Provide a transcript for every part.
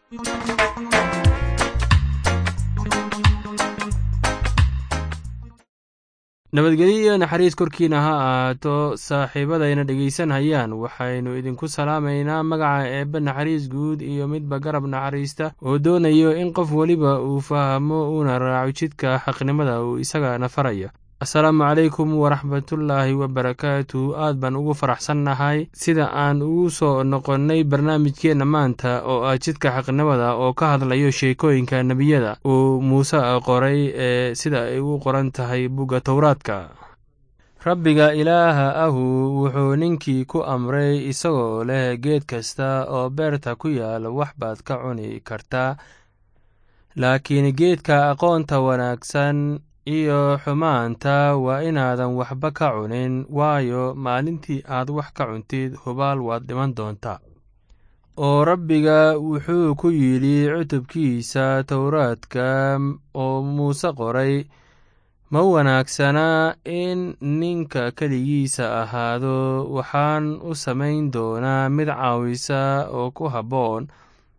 nabadgelyo iyo naxariis korkiina ha ahaato saaxiibadayna dhegaysanhayaan waxaynu idinku salaamaynaa magaca eebbe naxariis guud iyo midba garab naxariista oo doonayo in qof weliba uu fahmo uuna raaco jidka xaqnimada uu isagana faraya asalaamu calaykum waraxmatullaahi wabarakaatu aad baan ugu faraxsannahay sida aan ugu soo noqonnay barnaamijkeenna maanta oo ah jidka xaqnimada oo ka hadlayo sheekooyinka nebiyada uu muuse qoray ee sida ay u qoran tahay bugga towraadka rabbiga ilaaha ahu wuxuu ninkii ku amray isagoo leh geed kasta oo beerta ku yaal wax baad ka cuni kartaa laakiin geedka aqoonta wanaagsan iyo xumaanta waa inaadan waxba ka cunin waayo maalintii aad wax ka cuntid hubaal waad dhiman doontaa oo rabbiga wuxuu ku yidhi cutubkiisa towraadka oo muuse qoray ma wanaagsanaa in ninka keligiisa ahaado waxaan u samayn doonaa mid caawisa oo ku habboon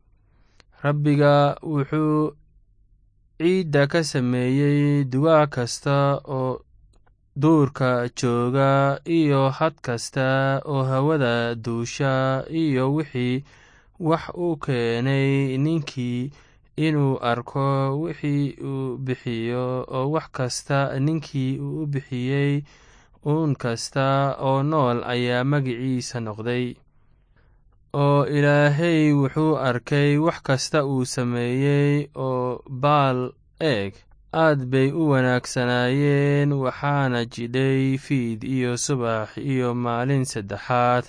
rabbiga wuxuu ciidda ka sameeyey dugaag kasta oo duurka jooga iyo had kasta oo hawada duusha iyo wixii wax u keenay ninkii inuu arko wixii uu bixiyo oo wax kasta ninkii uu u bixiyey uun kasta oo nool ayaa magiciisa noqday oo ilaahay wuxuu arkay wax kasta uu sameeyey oo baal eeg aad bay u wanaagsanaayeen waxaana jidhay fiid iyo subax iyo maalin saddexaad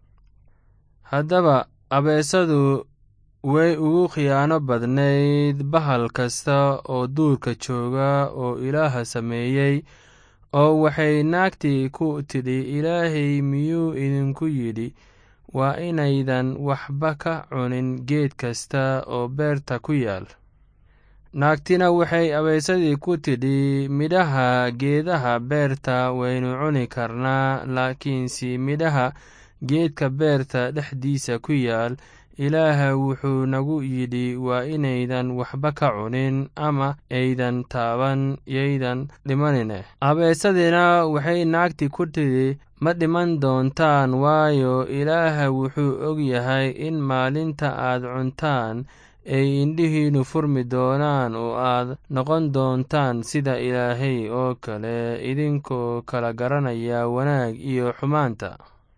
haddaba abeesadu way ugu khiyaano badnayd bahal kasta oo duurka jooga oo ilaaha sameeyey oo waxay naagtii ku tidhi ilaahay miyuu idinku yidhi waa inaydan waxba ka cunin geed kasta oo beerta ku yaal naagtina waxay abaysadii ku tidhi midhaha geedaha beerta waynu cuni karnaa laakiinse midhaha geedka beerta dhexdiisa ku yaal ilaaha wuxuu nagu yidhi waa inaydan waxba ka cunin ama aydan taaban yaydan dhimanine abeesadina waxay naagti ku tidhi ma dhiman doontaan waayo ilaaha wuxuu og yahay in maalinta aad cuntaan ay indhihiinnu furmi doonaan oo aad noqon doontaan sida ilaahay oo kale idinkoo kala garanaya wanaag iyo xumaanta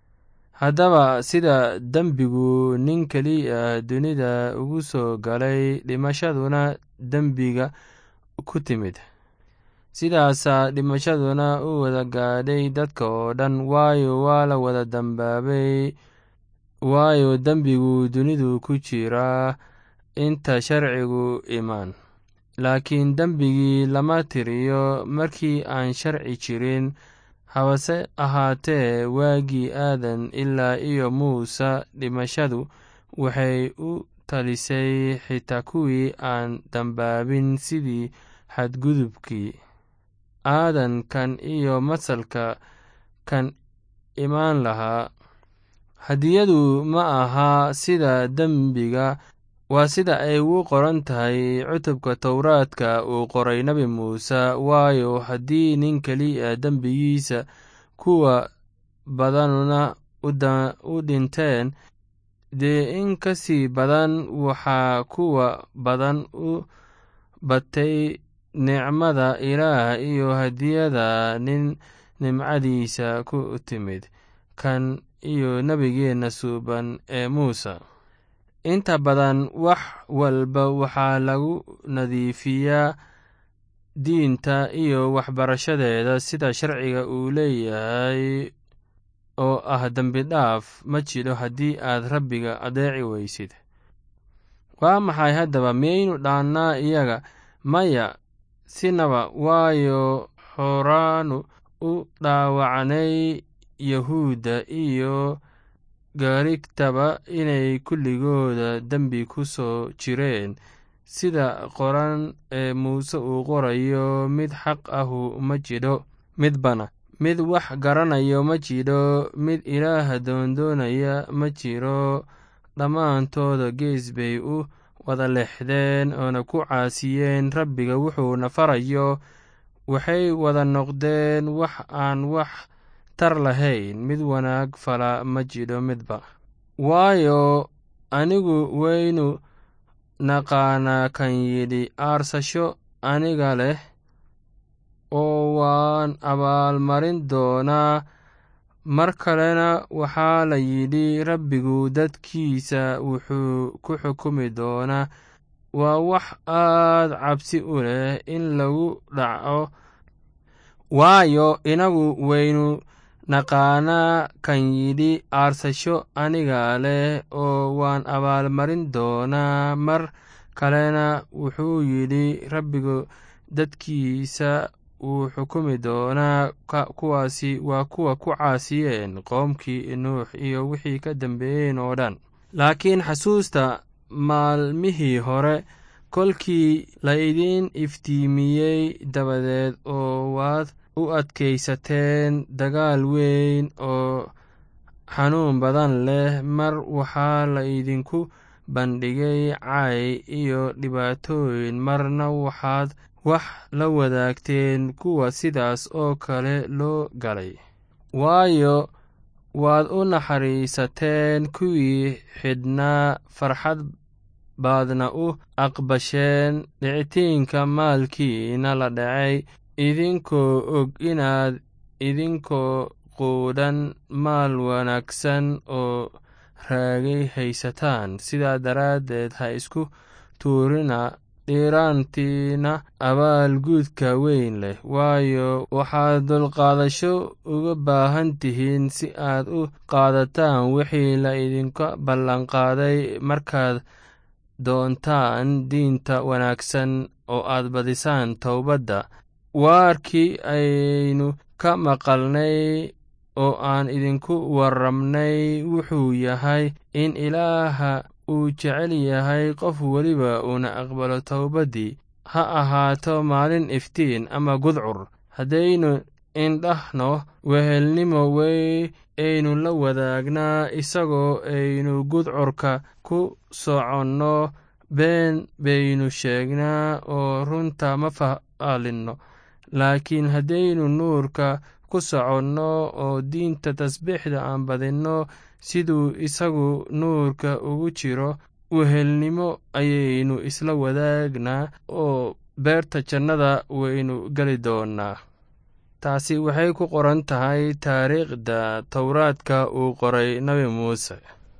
haddaba sida dembigu nin keliya dunida ugu soo galay dhimashaduna dembiga ku timid sidaasaa dhimashaduna u wada gaadhay dadka oo dhan waayo waa la wada dambaabay waayo dembigu dunidu ku jiraa inta sharcigu imaan laakiin dembigii lama tiriyo markii aan sharci jirin habase ahaatee waagii aadan ilaa iyo muuse dhimashadu waxay u talisay xitaa kuwii aan dambaabin sidii xadgudubkii aadan kan iyo masalka kan imaan lahaa hadiyadu ma aha sida dembiga waa sida ay ugu qoran tahay cutubka towraadka uu qoray nebi muuse waayo haddii nin keliya dembigiisa kuwa badanuna u dhinteen dee in ka sii badan waxaa kuwa badan u batay nicmada ilaah iyo hadiyada nin nimcadiisa ku timid kan iyo nebigeenna suuban ee muuse inta badan wax walba waxaa lagu nadiifiyaa diinta iyo waxbarashadeeda sida sharciga uu leeyahay oo ah dembi dhaaf ma jiro haddii aad rabbiga adeeci weysid waa maxay haddaba miyaynu dhaannaa iyaga maya sinaba waayo horaanu u dhaawacnay yahuudda iyo gaarigtaba inay kulligooda dembi ku soo jireen sida qoran ee muuse uu qorayo mid xaq ahu ma jidho midbana mid wax garanayo ma jidho mid ilaaha doondoonaya ma jiro dhammaantooda gees bay u wada leexdeen oona ku caasiyeen rabbiga wuxuuna farayo waxay wada noqdeen wax aan wax tar lahayn mid wanaag fala ma jidho midba waayo anigu waynu naqaanaa kan yidhi aarsasho aniga leh oo waan abaalmarin doonaa mar kalena waxaa la yidhi rabbigu dadkiisa wuxuu ku xukumi doonaa waa wax aad cabsi u leh in lagu dhaco waayo inagu waynu naqaanaa kan yidhi aarsasho aniga leh oo waan abaalmarin doonaa mar kalena wuxuu yidhi rabbigu dadkiisa wuu xukumi doonaa kuwaasi waa kuwa ku caasiyeen qoomkii nuux iyo wixii ka dambeeyeen oo dhan laakiin xasuusta maalmihii hore kolkii laydin iftiimiyey dabadeed oo waad u adkaysateen dagaal weyn oo xanuun badan leh mar waxaa laydinku bandhigay cay iyo dhibaatooyin marna waxaad wax la wadaagteen kuwa sidaas oo kale loo galay waayo waad u naxariisateen kuwii xidhnaa farxad baadna u aqbasheen dhicitiinka maalkiina la dhacay idinkoo og inaad idinkoo quudhan maal wanaagsan oo raagay haysataan sidaa daraaddeed ha isku tuurina dhiiraantiina abaalguudka weyn leh waayo waxaad dulqaadasho uga baahan tihiin si aad u qaadataan wixii la idinka ballanqaaday markaad doontaan diinta wanaagsan oo aad badisaan towbadda waarkii aynu ka maqalnay oo aan idinku warramnay wuxuu yahay in ilaaha uu jecel yahay qof weliba uuna aqbalo towbaddii ha ahaato maalin iftiin ama gudcur haddaynu indhahno wehelnimo wey aynu la wadaagnaa isagoo aynu gudcurka ku soconno been baynu sheegnaa oo runta ma faalinno laakiin haddaynu nuurka ku soconno oo diinta tasbiixda aan badinno siduu isagu nuurka ugu jiro wehelnimo ayaynu isla wadaagnaa oo beerta jannada waynu geli doonnaa taasi waxay ku qoran tahay taariikhda towraadka uu qoray nebi muuse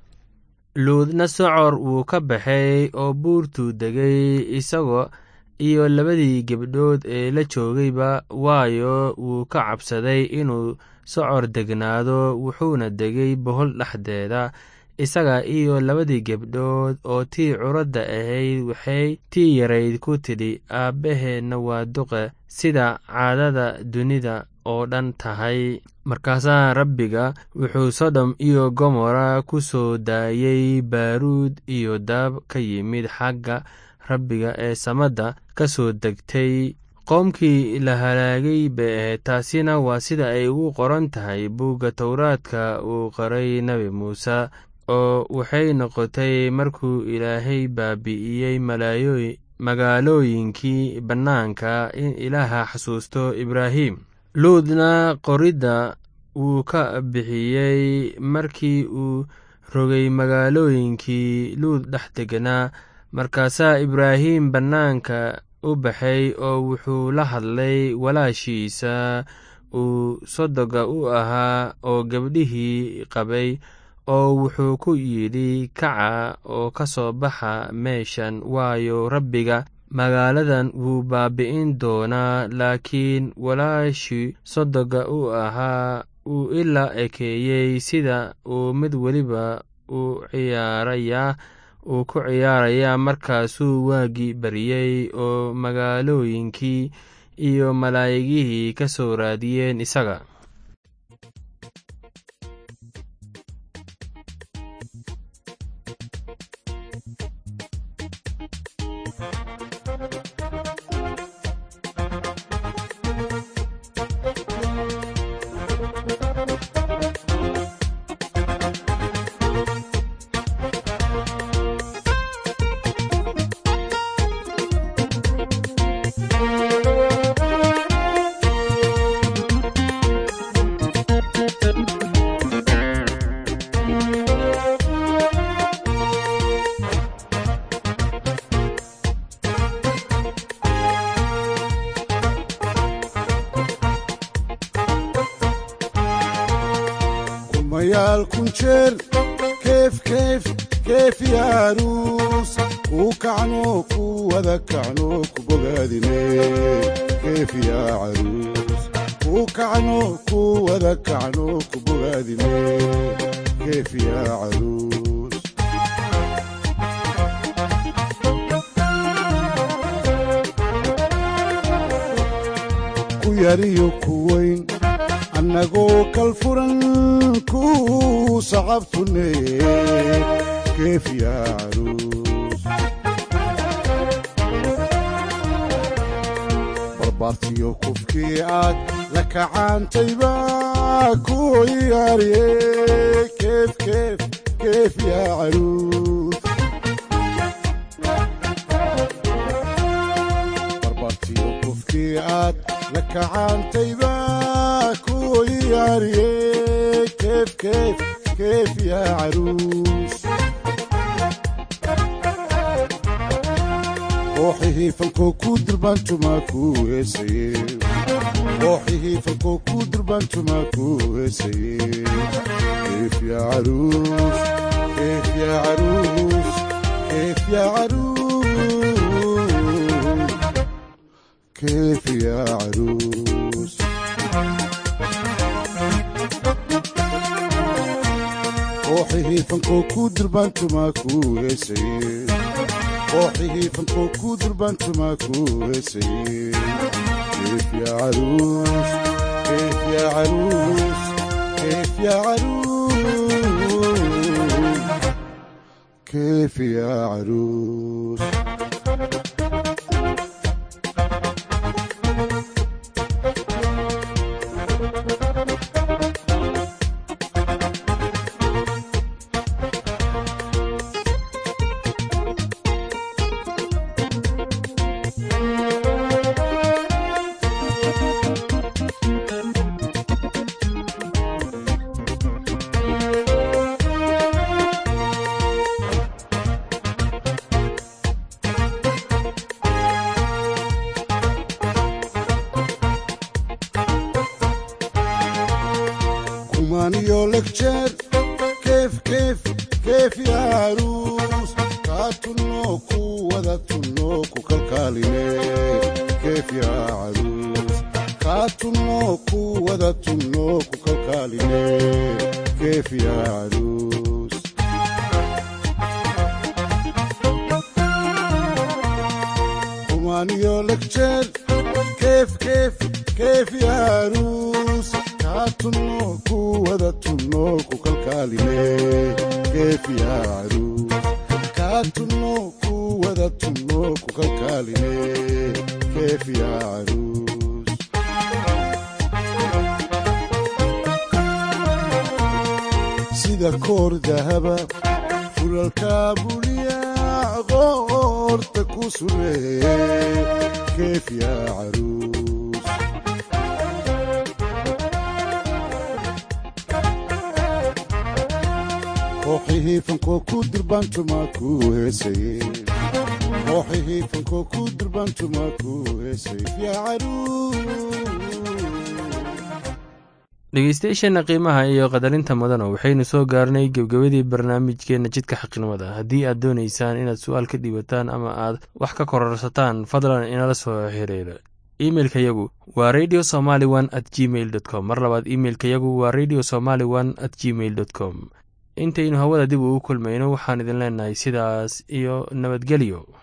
luudna socor wuu ka baxay oo buurtuu degay isagoo iyo labadii gebdhood ee la joogayba waayo wuu ka cabsaday inuu socor degnaado wuxuuna degay bohol dhexdeeda isaga iyo labadii gebdhood oo tii curadda ahayd waxay tii yarayd ku tidhi aabbaheenna waa duqe sida caadada dunida oo dhan tahay markaasaa rabbiga wuxuu sodom iyo gomora ku soo daayey baaruud iyo daab ka yimid xagga rabbiga ee samadda ka soo degtay qoomkii la halaagay bay ahayd taasina waa sida ay ugu qoran tahay buugga towraadka uu qoray nebi muuse oo waxay noqotay markuu ilaahay baabi'iyey magaalooyinkii bannaanka in ilaaha xasuusto ibraahim luudna qoridda wuu ka bixiyey markii uu rogay magaalooyinkii luud dhex deganaa markaasaa ibraahim bannaanka u baxay oo wuxuu la hadlay walaashiisa uu sodoga u ahaa oo gabdhihii qabay oo wuxuu ku yidhi kaca oo ka soo baxa meeshan waayo rabbiga magaaladan wuu baabi'in doonaa laakiin walaashii sodoga u ahaa uu ilaa ekeeyey sida uu mid weliba u ciyaarayaa uu ku ciyaarayaa markaasuu waagii baryey oo magaalooyinkii iyo malaa'igihii ka soo raadiyeen isaga boqolaal kun jeer keef keef keef ya aruus kuu kacno ku wada kacno ku bogaadine keef ya caruus kuu kacno ku wada kacno ku bogaadine keef ya caruus ku yariyo ku weyn annagoo kal furan ku sacabtune keef ya caruus barbaartiyo kufkii aad la kacaantayba ku yaariye keef keef keef ya caruus barbaartiyo kufkii aad la kacaantayba ku yaariye keef keef keef ya caruus kooxihii falkoo ku durbaantumaa ku heesaye kooxihii falkoo ku durbaantumaa ku heesaye keef ya caruus keef ya caruus keef ya caruus keef ya caruus kooxihii falkoo ku durbaantumaa ku heesaye kooxihii falkoo ku durbaantumaa ku heesaye keef ya caruus keef ya caruus keef ya caruus keef ya caruus kumaaniyo legjeer keef keef keef ya caruus kaa tunno ku wada tunno ku kalkaaline keef ya caruus kaa tunno ku wada tunno ku kalkaaline keef ya caruus kumaaniyo legjeer keef keef keef ya caruus kaa tunno ku wada tunno ku kalkaaline keef ya caruus kaa tunno ku wada tunno ku kalkaaline keef ya caruus sida koor dahaba fulalka buliya qoorta ku sureeye keef ya caruus kooxihii fankoo ku durbaantumaa ku heesaye kooxihii fankoo ku durbaantumaa ku heesaye ya caruus dhegeystayaasheenna qiimaha iyo qadarinta mudana waxaynu soo gaarnay gebgabadii barnaamijkeenna jidka xaqnimada haddii aad doonaysaan inaad su-aal ka dhiibataan ama aad wax ka kororsataan fadlan inala soo xiriira imeilka yagu waa radio somaly one at gmail dot com mar labaad imeilka yagu waa radio somaly one at gmail dot com intaynu hawada dib ugu kulmayno waxaan idin leenahay sidaas iyo nabadgelyo